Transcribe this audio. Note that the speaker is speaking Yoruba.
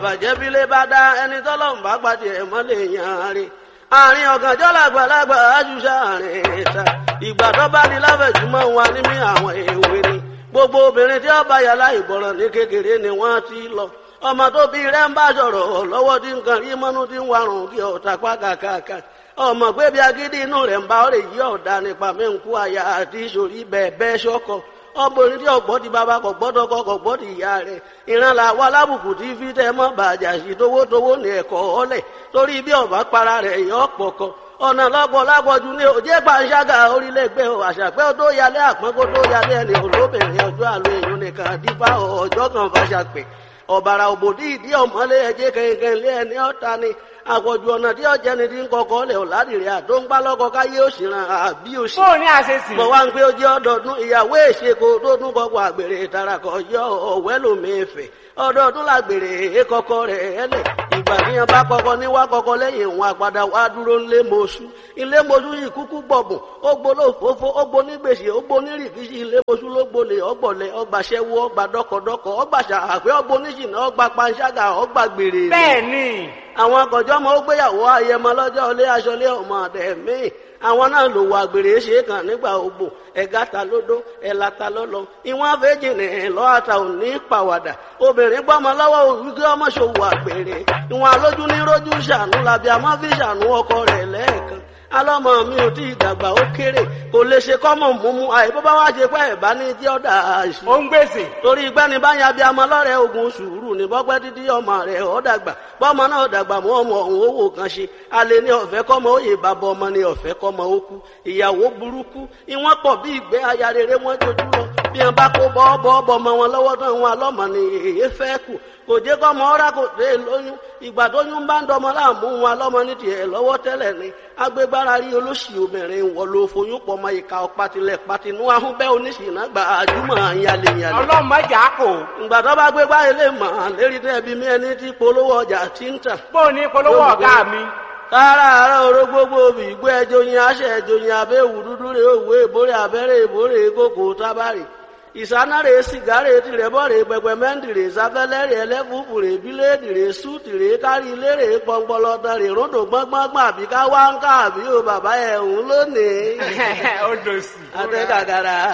bàjẹ́ bílé bá dá ẹni tọ́lọ́run bá pàdé ẹ̀ mọ́lẹ̀ yàn rí àárín ọ̀gànjọ́ làgbàlagbà àjùṣà àárín ìta ìgbà tó bá di láfẹ̀júmọ́ wa ní mí àwọn èwe ni gbogbo obìnrin tí ó bá yà láì gbọ́ràn ní kékeré ni wọ́n ti lọ ọmọ tó bí rẹ̀ ń bá sọ̀rọ̀ lọ́wọ́ tí nǹkan rí mọ́nú tí ń warùn kí ọ̀tà pákàkàkà ọmọ pé bí agídí inú rẹ̀ ń bá ọ̀rẹ́ yí ọ̀dà nípa mẹ́ǹkú àyà àti ìṣòrí bẹ́ẹ̀ bẹ́ẹ̀ ṣọ́kọ̀ ọmọbìnrin tí ọgbọ́n ti bàbá kò gbọ́dọ̀ kọ́ kò gbọ́dọ̀ ìyá rẹ̀ ìran là wà lábùkù tí fi tẹ́ mọ́ bàjá sí towótowó ní ẹ̀kọ́ ọ̀lẹ̀ torí bí ọ̀bá para rẹ̀ yọ pọ̀kọ ọ̀nà lọ́pọ̀ lápọ̀jù ní òjé pàṣágà orílẹ̀-ègbè àṣàpẹ́ tó yálé àpọ́nkó tó yálé ẹni olóbìnrin ọjọ́ àlọ́ èèyàn nìkan dípá ọjọ́ kan fàṣàpẹ́ ọ̀bàrà òbòdì ìdí ọ̀mọ́lé ẹ̀jẹ̀ kẹ̀kẹ́ lé ẹni ọ̀ta ni àpọ̀jù ọ̀nà tí ọ̀jẹ̀ ni ti ń kọkọ́ lẹ̀ ọ̀làdìrẹ́ àtó ń pálọ́kọ káyé òṣìràn àbí òṣì. bó o ní àṣesì. mo wá ń pé ó jẹ́ ọdọọdún ìyàwó èṣekò tó tún kọ́kọ́ àgbèrè ìtarakọ̀ yọ ọ̀wẹ́ lómìnfẹ̀ ọdọọdún làgbèrè èkọkọ rẹ̀ ẹlẹ̀ ìgbà tí yẹn bá kọ́kọ́ ní wá kọ́kọ́ lẹ́yìn òun àpàdà wá dúró ńlé mọ́ṣú ilé mọ́ṣú yìí kúkú gbọ̀bùn ó gbóló òfófó ó gbó ní gbèsè ó gbó ní rìkíṣí ilé mọ́ṣú ló gbolè ọgbọ̀lẹ̀ ọgbàṣẹ́wó ọgbà dọ́kọ̀dọ́kọ̀ ọgbàṣà àpẹ́ ọgbó níṣìnà ọgbà panṣágà ọgbà gbèrè. bẹ́ẹ̀ ni. àwọn akọ̀jọ́ ọmọ ó gbéyàwó ayẹmọ lọ́jọ́ ilé aṣọlé ọmọ àdẹ̀mí àwọn náà lò wọ àgbèrè ṣe kàn nígbà ogbò ẹ̀gá ta lódó ẹ̀là ta lọ́lọ́ ìwọ̀n àfẹ́jì ní lọ́àtà ò ní pàwàdà obìnrin gbọ́mọ lọ́wọ́ wíkí ọmọ ṣòwò àgbèrè ìwọ̀n alójú ní rójú ṣàánú làbí àmọ́ fi ṣàánú ọkọ rẹ̀ lẹ́ẹ̀kan alọ́mọ mi ò tí ì dàgbà ó kéré kò lè ṣe kọ́mọ̀ múmú àìbó bá wá ṣe pẹ́ ẹ̀bá ní tí ó dà á sí. ó ń gbèsè. torí gbẹ́ni báyà bí amọ lọ́rẹ̀ ogun sùúrù ní bọ́pẹ́ títí ọmọ rẹ̀ ó dàgbà bọ́mọ náà dàgbà mọ́ ọmọ ọ̀hún owó kan ṣe alẹ́ ní ọ̀fẹ́ kọ́mọ òye bàbá ọmọ ní ọ̀fẹ́ kọ́mọ ó kú ìyàwó burúkú ìwọ́n pọ̀ bí ìgbẹ́ aya rere wọ́n jojú lọ bí wọn bá kó bọ́ọ̀bọ̀ ọmọ wọn lọ́wọ́ tán wọn alọ́mọ ni èyí fẹ́ kù kò jẹ́ kọ́mọ ọ́rá kò dé lóyún ìgbà tó yún bá ń dọmọ láàmú wọn alọ́mọ ní tiẹ̀ lọ́wọ́ tẹ́lẹ̀ ni agbégbára rí olóṣì obìnrin wọ ló foyún pọ̀ mọ́ ìka ọ̀patilẹ̀ patinú ahúnbẹ́ oníṣìnà gba àjùmọ̀ yalẹ̀yalẹ̀. ọlọ́mọ jà kò. ìgbà tó bá gbégbá ilé mọ̀ lérí tẹ́bi mi ẹni tí polówó ọjà ti ń tà. bó o ní polówó ọ̀gá mi kára àárọ̀ oró gbogbo òbí ìgbó ẹjọ́ yin aṣẹ ẹjọ́ yin abẹ́ òwú dúdú rè òwú èbórè abẹ́rẹ́ èbórè kókò tábàrì ìsánárè sìgárè tìrẹ̀bọ̀rẹ̀ pẹpẹmẹ́ntìrè sáfẹ́lẹ́rẹ̀ ẹlẹ́fùfùrè bíléèdìrè sútìrè kárí ilérè pọnpọlọtọrè ròdò gbọ́ngbọ́ngbọ́n àbí ká wá ń ká àbí o bàbá ẹ̀ ń lónìí. ó dòsì. àtẹ kàkàrà